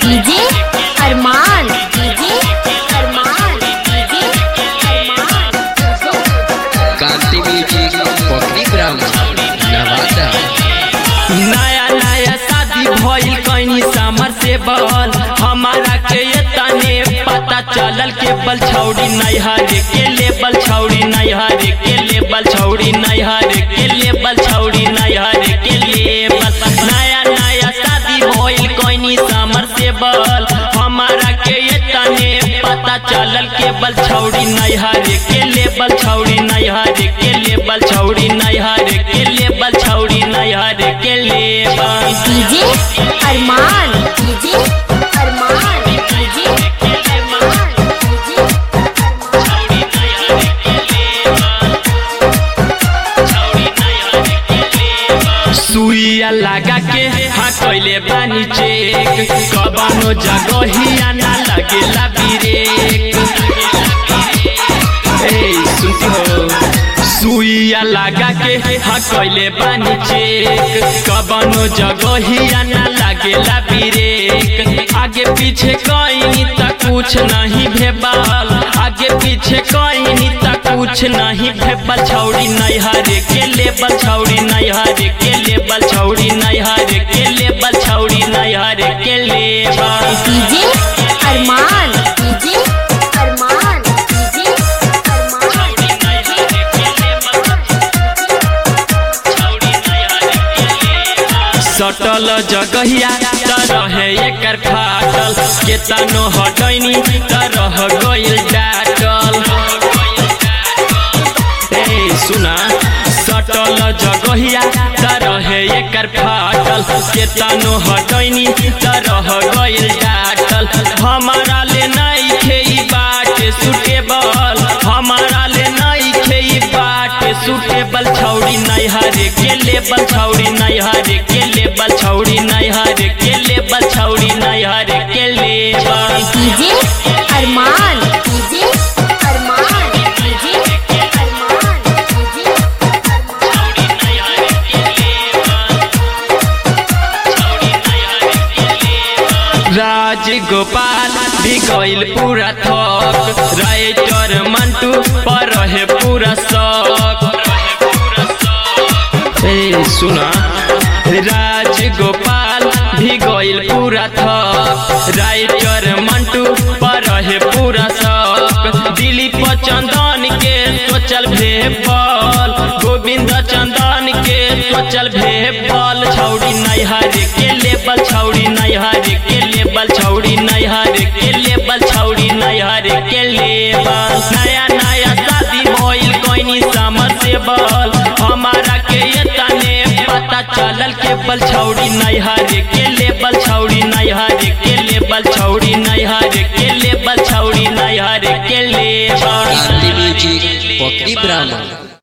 DJ Arman DJ Arman DJ Arman Kanti music Pakdi ग्राम नवादा नया नया शादी भइल कहीं समर से बल हमारा के ये तने पता चलल के बल छौड़ी नैहर के लेबल छौड़ी नैहर के लेबल छौड़ी नैहर के लेबल छौड़ी नैहर के लेबल नया नया शादी भइल कहीं समर से बल हमारा के ये तने पता चलल के बल छौड़ी नैहर के लेबल छौड़ी नैहर के लेबल छौड़ी नैहर के लेबल छौड़ी नैहर के लेबल DJ Arman DJ Arman DJ Arman DJ सुइया लगा के हाँ कैले बानी चेक कबानो जगहिया ना लगेला ब्रेक ए सुनती हो सुइया लगा के हाँ कैले बानी चेक कबानो जगहिया ना लगेला ब्रेक आगे पीछे कहीं तक कुछ नहीं भेबाल आगे पीछे कहीं तक कुछ नहीं भेबल छौड़ी नैहर के लेबल छौड़ी नैहर के लेबल छौड़ी नैहर के लेबल छौड़ी नैहर के लेबल DJ Arman DJ Arman DJ Arman सटल जगहिया त रहे एकर फाटल केतनो हटैनी त रह गइल डाटल ए सुना सटल जगहिया त रहे एकर फाटल केतनो हटैनी त रह गइल डाटल हमारा ले नहीं खेई बाट सुटेबल हमारा ले नहीं खेई बाट सुटेबल छौड़ी नैहर के लेबल छौड़ी नैहर के लेबल छौड़ी नैहर के लेबल छौड़ी नैहर के लेबल DJ Arman DJ Arman DJ Arman DJ Raj Gopal भी गइल पूरा थक राइटर मंटू पर रहे पूरा शौक ए सुना राज गोपाल भी गइल पूरा थक राइटर मंटू पर रहे पूरा शौक दिलीप चंदन के सोचल भेपल गोविंद चंदन के सोचल भेपल छौड़ी नैहर के लेबल छौड़ी नैहर के लेबल छौड़ी नैहर के लेबल छौड़ी नैहर के लेबल नया नया शादी भइल कोइनी समर से बल हमारा के ये तने पता चलल के बल छौड़ी नैहर के लेबल छौड़ी नैहर के लेबल छौड़ी नैहर के लेबल छौड़ी नैहर के लेबल कांति म्यूजिक पकड़ी ग्राम